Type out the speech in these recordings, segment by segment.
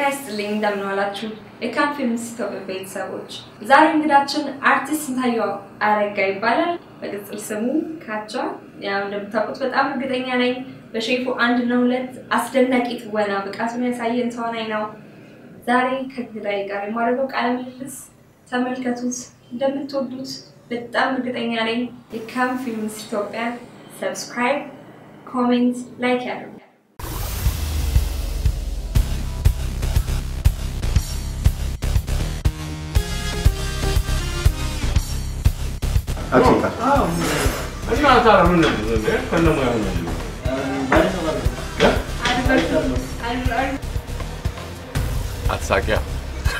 ይስጥልኝ እንደምን ዋላችሁ የካም ፊልምስ ኢትዮጵያ ቤተሰቦች። ዛሬ እንግዳችን አርቲስት ስንታየው አረጋ ይባላል። በቅጽል ስሙ ካቻ። ያው እንደምታውቁት በጣም እርግጠኛ ነኝ በሼፉ አንድ እና ሁለት አስደናቂ ትወና ብቃቱን ያሳየን ተዋናይ ነው። ዛሬ ከእንግዳዬ ጋር የማደርገው ቃለ ምልልስ ተመልከቱት፣ እንደምትወዱት በጣም እርግጠኛ ነኝ። የካም ፊልምስ ኢትዮጵያ ሰብስክራይብ፣ ኮሜንት፣ ላይክ ያደርጉ። እና ታዲያ ምን ነው ከነሙያው ነው አትሳቂያ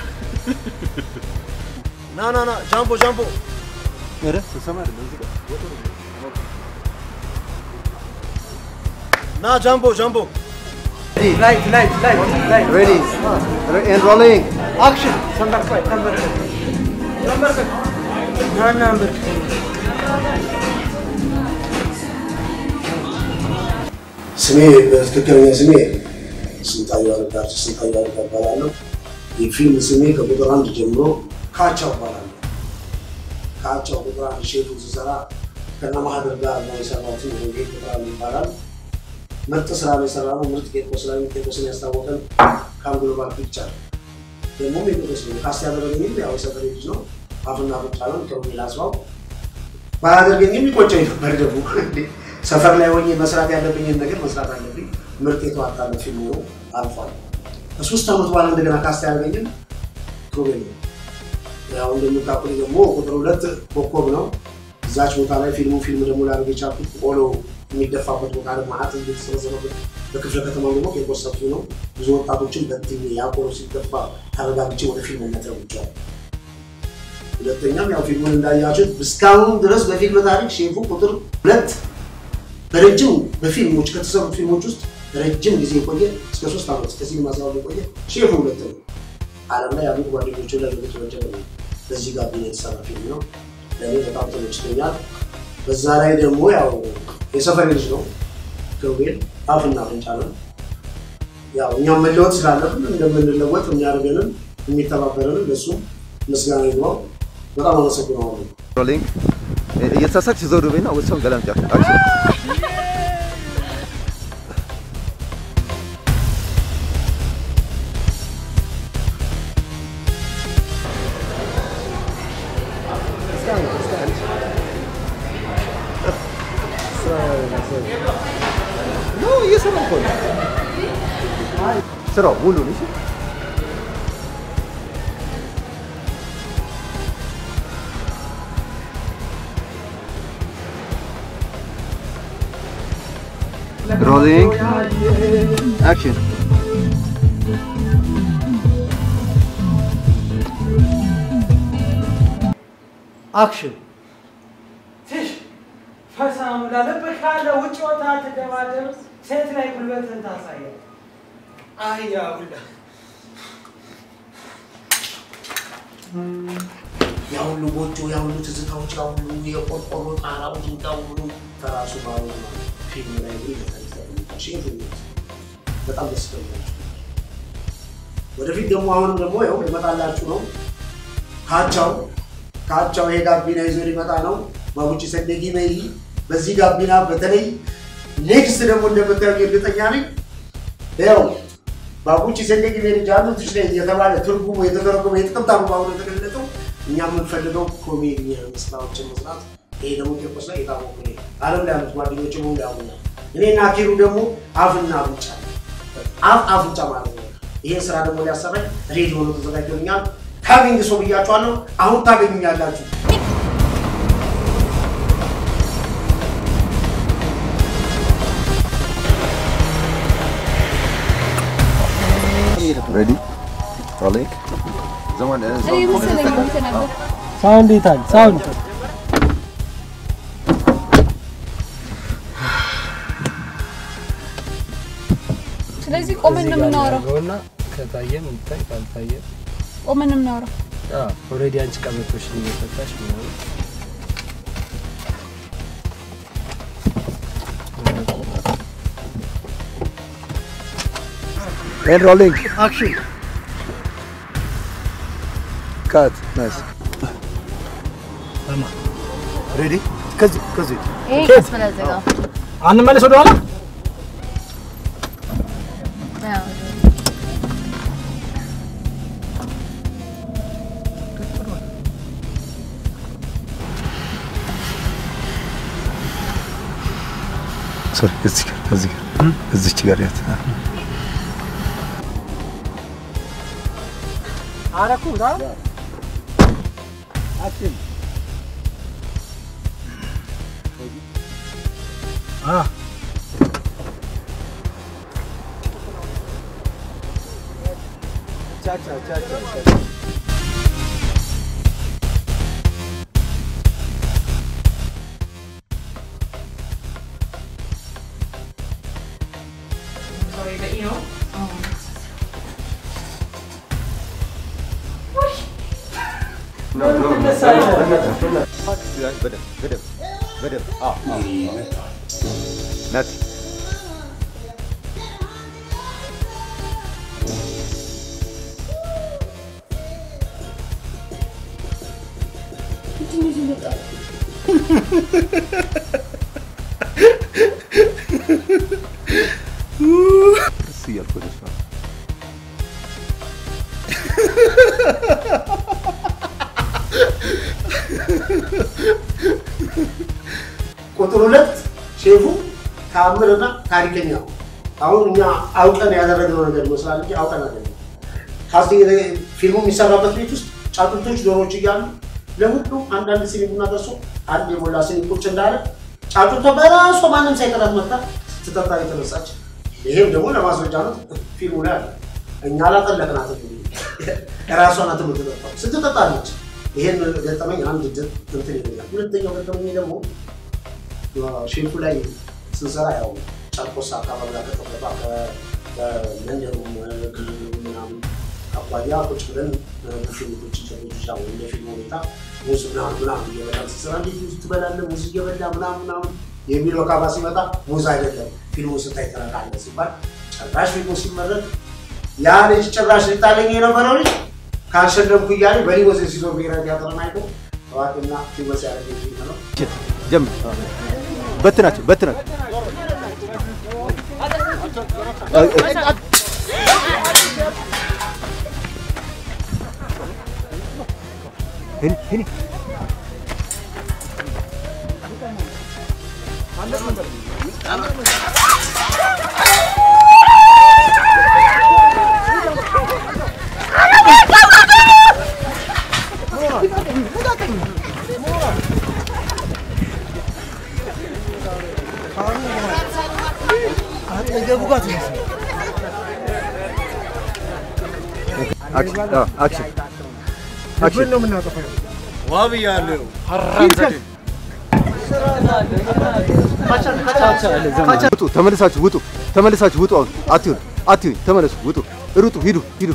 ና ና ና ጃምቦ ጃምቦ ና ጃምቦ ጃምቦ Light, light, light, light. ሬዲ ኤንድ ሮሊንግ Action. Number five, number five. Number five. No, number ስሜ በትክክለኛ ስሜ ስንታየው አረጋ አርቲስት ስንታየው አረጋ እባላለሁ። የፊልም ስሜ ከቁጥር አንድ ጀምሮ ካቻው እባላለሁ። ካቻው ቁጥር አንድ ሼቱ ስሰራ ከነ ማህደር ጋር ነው የሰራሁት። ወንጌል ቁጥር አንድ ይባላል። ምርጥ ስራ ነው የሰራ ነው። ምርጥ ቄርቆስ ላይ ቄርቆስን ያስታወቀን ከአንግሎባል ፒክቸር ደግሞ ቄርቆስ ነው ካስት ያደረገኝም ያው የሰፈሬ ልጅ ነው። አፍና ብቻ ነው ከወንጌል አስፋው ባያደርገኝም ይቆጨኝ ነበር ደግሞ ሰፈር ላይ ሆኜ መስራት ያለብኝን ነገር መስራት አለብኝ። ምርጥ የተዋጣለት ፊልም ነው አልፏል። ከሶስት ዓመት በኋላ እንደገና ካስት ያደረገኝም ሮቤል ነው። ያው እንደምታውቁት ደግሞ ቁጥር ሁለት ኮከብ ነው። እዛች ቦታ ላይ ፊልሙ ፊልም ደግሞ ላደርግ የቻልኩት ቆሎ የሚደፋበት ቦታ ላይ ማዕት የተሰበሰበበት በክፍለ ከተማ ደግሞ ቄርቆስ ሰፊ ነው። ብዙ ወጣቶችን በትኜ ያ ቆሎ ሲደፋ ተረጋግቼ ወደ ፊልምነት ለውጫል። ሁለተኛም ያው ፊልሙን እንዳያችሁት እስካሁን ድረስ በፊልም ታሪክ ሼፉ ቁጥር ሁለት በረጅም በፊልሞች ከተሰሩት ፊልሞች ውስጥ ረጅም ጊዜ የቆየ እስከ ሶስት ዓመት እስከ ሲኒማ ስራ የቆየ ሼፉ ሁለት ነው። ዓለም ላይ ያሉት ጓደኞቹ ላይ የተወጀበ ነው። በዚህ ጋር የተሰራ ፊልም ነው። ለእኔ በጣም ተመችቶኛል። በዛ ላይ ደግሞ ያው የሰፈር ልጅ ነው ገብርኤል አፍና አፍንጫ ነው። ያው እኛም መለወጥ ስላለብን እንደምንለወጥ የሚያደርገንን የሚተባበረንን ለእሱም ምስጋና ይግባው። በጣም አመሰግነዋለሁ። ሮሊንግ እየተሳሳቅሽ ዞር በይና ወሰን ገላምጫ አክሽን ነው እየሰራ እኮ ነው ስራው ሙሉን እሺ ሮሊንግ አክሽን Action. ትሽ ፈሳም ላለብህ ካለ ውጭ ወጣ ትደባደብ፣ ሴት ላይ ጉልበትን ታሳያል። አያ ሁላ ያ ሁሉ ጎጆ፣ ያ ሁሉ ትዝታዎች፣ ያ ሁሉ የቆርቆሮ ጣራው ድንጋዩ ሁሉ ከራሱ ባሉ ፊልም ላይ ሼፍ በጣም ደስ ይለኛል። ወደፊት ደግሞ አሁንም ደግሞ ያው ሊመጣላችሁ ነው። ካቻው ካቻው ይሄ ጋቢና ይዞ ሊመጣ ነው። ማጉቺ ሰደጊ በይ በዚህ ጋቢና በተለይ ኔክስት ደግሞ እንደምታዩ እርግጠኛ ነኝ። ያው ባቡቺ ሰደጊ በይ ልጅ አሉ ትሽ ላይ የተባለ ትርጉሙ የተተረጎመ የተቀምጣሉ በአሁኑ የተገለጠው እኛ የምንፈልገው ኮሜዲ ስራዎችን መስራት። ይሄ ደግሞ ቄርቆስ ላይ የታወቁ ነው። ዓለም ላይ ያሉት ጓደኞች በሙሉ ያውቁኛል። እኔና ኪሩ ደግሞ አፍና አፍንጫ አፍ አፍንጫ ማለት ነው። ይሄን ስራ ደግሞ ሊያሰራኝ ሬዲ ሆኖ ተዘጋጅቶኛል። ካሚንግ ሰው ብያችኋለሁ። አሁን ታገኙኛላችሁ። ሬዲ ሮሊንግ ዘማን ሳውንድ ይታል ሳውንድ ስለዚህ ቆመን ነው የምናወራው። እና ከታየም ይታይ ካልታየም ቆመን ነው የምናወራው። ኦልሬዲ አንቺ ቀበቶሽን እየፈታሽ ምናምን ኤንድ ሮሊንግ አክሽን ካት ናይስ ሬዲ ከዚህ ከዚህ ይሄ ቀስ ብለህ ዝጋው። አንመለስ ወደኋላ ያው ሶሪ እዚህ ጋር እዚህ ጋር እዚች ጋር ያት አረኩ ዳ አ Sorry, but you know. በደንብ በደንብ በደንብ አዎ አዎ ናቲ እሱ እያልኩ ወደ እሷ ቁጥር ሁለት ሼፉ ተአምርና ታሪከኛ ነው። አሁን እኛ አውቀን ያደረግነው ነገር ይመስላል እንጂ አውቀን አይደለም። ካስቲንግ ፊልሙ የሚሰራበት ቤት ውስጥ ጫጩቶች፣ ዶሮዎች እያሉ ለሁሉም አንዳንድ ሲኒ ቡና ደርሶ አንድ የሞላ ሲኒ ቁጭ እንዳለ ጫጩቷ በራሷ ማንም ሳይቀራት መጣ ስትጠጣ የተነሳች። ይሄም ደግሞ ለማስረጃ ነው ፊልሙ ላይ አለ። እኛ አላጠለቅናት ራሷ ናት የምትጠጣው ስትጠጣለች። ይሄን ገጠመኝ አንድ ድ- እንትን ይለኛል። ሁለተኛው ገጠመኝ ደግሞ ሼልፉ ላይ ስንሰራ ያው ጨርቆስ አካባቢ ላይ ከተጠባ ከመንደሩ ክልሉ ምናምን አኳያ ቁጭ ብለን ፊልሞች ሰዎች ያው እንደ ፊልም ሁኔታ ሙዝ ምናምን ምናምን እየበላ ስንሰራ እንዴት ሙዝ ትበላለህ? ሙዝ እየበላ ምናምን ምናምን የሚለው ካባ ሲመጣ ሙዝ አይደለም ፊልሙ ስታይ ትረቃለህ ሲባል ጭራሽ ፊልሙ ሲመረቅ ያ ልጅ ጭራሽ ሊጣለኝ የነበረው ልጅ ካልሸለምኩ እያለ በሊወዝ ሲዞር ብሔራዊ ቲያትርን አይቶ ታዋቂና ፊልመስ ያደረገ ፊልም ነው። ጀምር በትናቸው በትናቸው ሄኒ ሄኒ አክሽን አዎ፣ አክሽን አክሽን ነው የምናጠፋው። ውጡ፣ ተመልሳችሁ ውጡ፣ ተመልሳችሁ ውጡ። አሁን አትዩን፣ አትዩን፣ ተመለሱ፣ ውጡ፣ ሩጡ፣ ሂዱ፣ ሂዱ።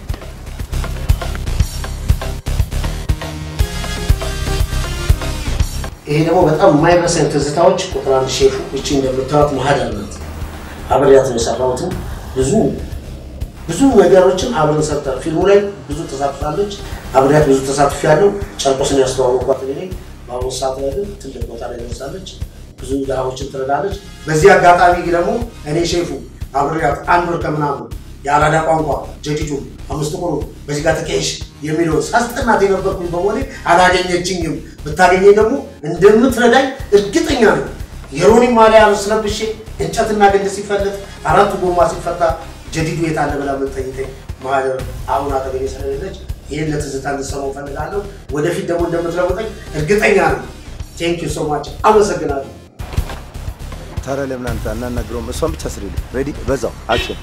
ይሄ ደግሞ በጣም የማይረሳኝ ትዝታዎች ቁጥር አንድ ሼፉ እቺ እንደምታዩት ማህደር ናት። አብሬያት ነው የሰራሁትን ብዙ ብዙ ነገሮችን አብረን ሰርተን ፊልሙ ላይ ብዙ ተሳትፋለች። አብሬያት ብዙ ተሳትፍ ያለው ጨርቆስን ያስተዋወቋት እኔ ነኝ። በአሁኑ ሰዓት ላይ ግን ትልቅ ቦታ ላይ ደርሳለች። ብዙ ድሃዎችን ትረዳለች። በዚህ አጋጣሚ ደግሞ እኔ ሼፉ አብሬያት አንድ ወር ከምናምን የአራዳ ቋንቋ ጀጅጁ አምስት ቆሎ በዚህ ጋር ተቀይሽ የሚለውን ሳስጠናት የነበርኩኝ በመሆኔ አላገኘችኝም። ብታገኘኝ ደግሞ እንደምትረዳኝ እርግጠኛ ነኝ። የሮኒ ማሊያ ስለብሼ እንጨትና ግንድ ሲፈለጥ አራቱ ጎማ ሲፈታ ጀዲዱ የት አለ ብላ የምትጠይቀኝ ማህደር አሁን አጠገቤ ስለሌለች ይህን ለትዝታ እንድሰማው ፈልጋለሁ። ወደፊት ደግሞ እንደምትለውጠኝ እርግጠኛ ነኝ። ቴንክ ዩ ሶ ማች አመሰግናለሁ። ታዲያ ለምን አንተ አናናግረውም? እሷን ብቻ ስሪልኝ። ሬዲ በዛው አክሽን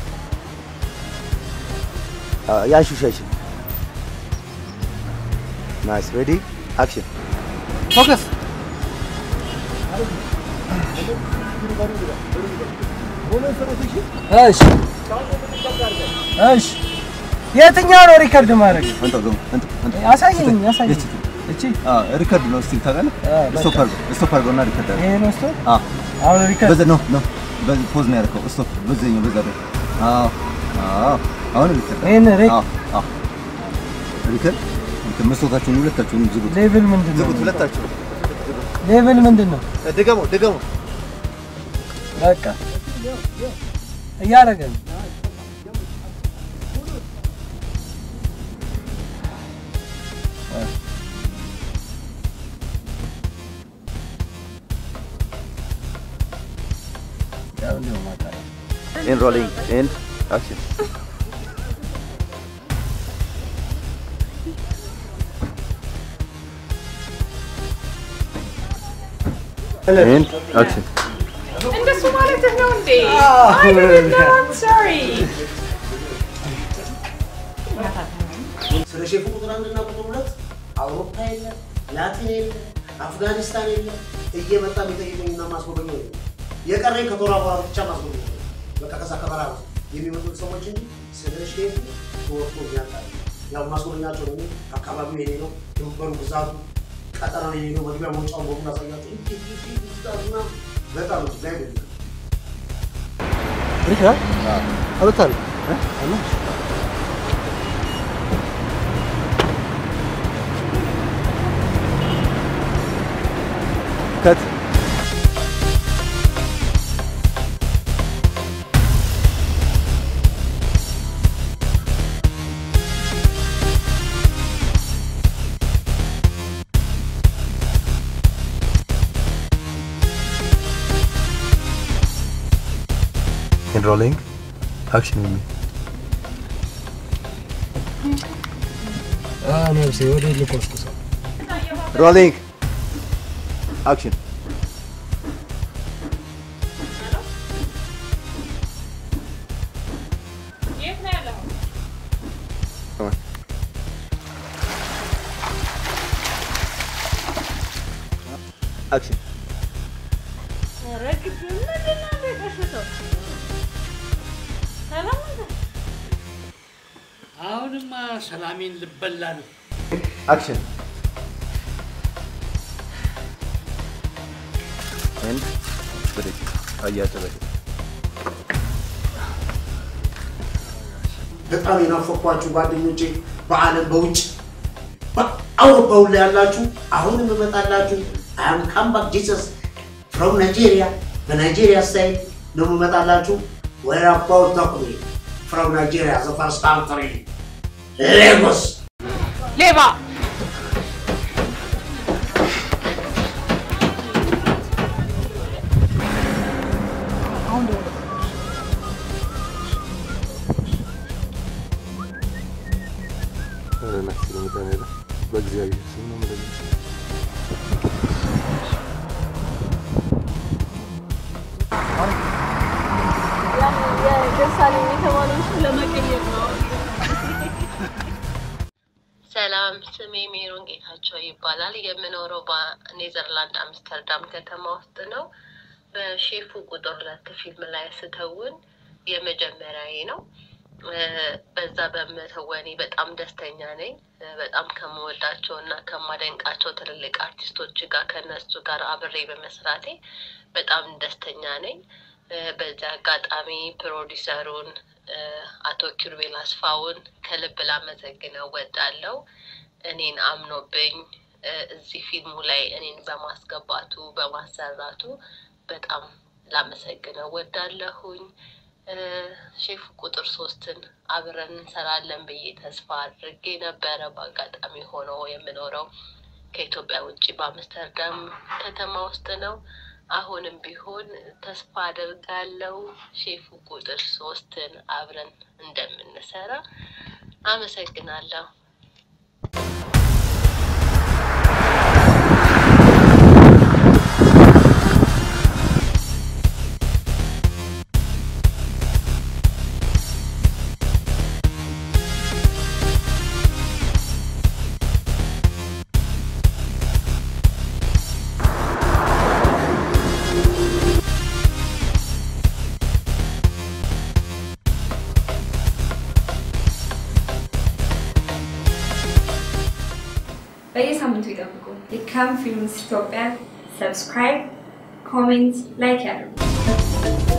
ያንሹ ሻይሽን ናይስ ሬዲ አክሽን ፎከስ እሺ እሺ የትኛው ነው ሪከርድ ማድረግ? አንተ ገም አንተ አንተ አሳየኝ አሳየኝ። እቺ እቺ አ ሪከርድ ነው ስቲል ታውቃለህ? አ፣ በቃ። ስቶፕ አድርገው ስቶፕ አድርገው እና ሪከርድ አድርገው ይሄ ነው ስቶ አ አሁን ሪከርድ በዛ ነው ነው በዚህ ፖዝ ነው ያደረገው። ስቶፕ በዛኛው በዛ ነው። አዎ አዎ አሁን ሪከርድ ይሄን ሪክ አዎ አዎ ሪከርድ እንትን መስታወታችሁን ሁለታችሁንም ዝጉት፣ ሌቭል ምንድን ነው? ዝጉት ሁለታችሁ። ሌቭል ምንድን ነው? ድገመው፣ ድገመው። በቃ እያደረገ ነው። ያው እንዲሁ ማጣራት ኤንድ ሮሊንግ ኤንድ አክሽን ኤንድ አክሽን እንደሱ ማለትህ ነው እንዴ? I didn't know, I'm sorry. ስለ ሼፉ ቁጥር አንድና ቁጥር ሁለት አውሮፓ የለ፣ ላቲን የለ፣ አፍጋኒስታን የለ። እየመጣ የሚጠይቀኝና ማስጎበኘው የለም። የቀረኝ ከቶራ በኋላ ብቻ ማስጎበኘው ነው። በቃ ከዛ ከበራ የሚመጡት ሰዎች እንጂ ስለ ሼፉ ተወርቶ ያጣል። ያው ማስጎበኛቸው ነው። አካባቢው የኔ ነው፣ ድንበሩ ብዛቱ ቀጠና የኔ ነው። መግቢያ መውጫውን በሙሉ አሳያቸው። በጣም እጅግ ላይ ነው ሪካ አሉታል ከት In rolling. Action with me. ነብሴ ወደ ልቆስቁሰው ሮሊንግ አክሽን የት ነው ያለኸው? አክሽን ኧረ ግቢው ምንድን ነው እንደ የቀሸተው? ሰላም ነህ? አሁንማ ሰላሜን ልበላ ነው። አክሽን ኤንድ ብሬክ አያጨበጭ በጣም የናፈኳችሁ ጓደኞቼ በዓለም በውጭ በአውሮፓ ሁሉ ያላችሁ አሁንም እመጣላችሁ። አም ካምባክ ጂሰስ ፍሮም ናይጄሪያ በናይጄሪያ ስታይል ነው የምመጣላችሁ። ዌር አባውት ተኩሪ ፍሮም ናይጄሪያ ዘ ፈርስት ካንትሪ ሌጎስ ሌባ በእግዚአብሔር ስም ነው የምልህ። የደሳለኝ የተባለውን ስም ለመቀየር ነው። ሰላም፣ ስሜ ሜሮን ጌታቸው ይባላል። የምኖረው በኔዘርላንድ አምስተርዳም ከተማ ውስጥ ነው። በሼፉ ቁጥር ሁለት ፊልም ላይ ስተውን የመጀመሪያዬ ነው። እ፣ በዛ በመተወኔ በጣም ደስተኛ ነኝ። እ፣ በጣም ከምወዳቸው እና ከማደንቃቸው ትልልቅ አርቲስቶች ጋር ከነሱ ጋር አብሬ በመስራቴ በጣም ደስተኛ ነኝ። እ፣ በዚህ አጋጣሚ ፕሮዲሰሩን እ፣ አቶ ኪሩቤል አስፋውን ከልብ ላመሰግነው ወዳለው እኔን አምኖብኝ እ፣ እዚህ ፊልሙ ላይ እኔን በማስገባቱ በማሰራቱ በጣም ላመሰግነው ወዳለሁኝ። እ፣ ሼፍ ቁጥር ሶስትን አብረን እንሰራለን ብዬ ተስፋ አድርጌ ነበረ። በአጋጣሚ ሆኖ የምኖረው ከኢትዮጵያ ውጭ በአምስተርዳም ከተማ ውስጥ ነው። አሁንም ቢሆን ተስፋ አደርጋለሁ ሼፉ ቁጥር ሶስትን አብረን እንደምንሰራ አመሰግናለሁ። በየሳምንቱ ይጠብቁ። የካም ፊልምስ ኢትዮጵያ ሰብስክራይብ፣ ኮሜንት፣ ላይክ ያድርጉ።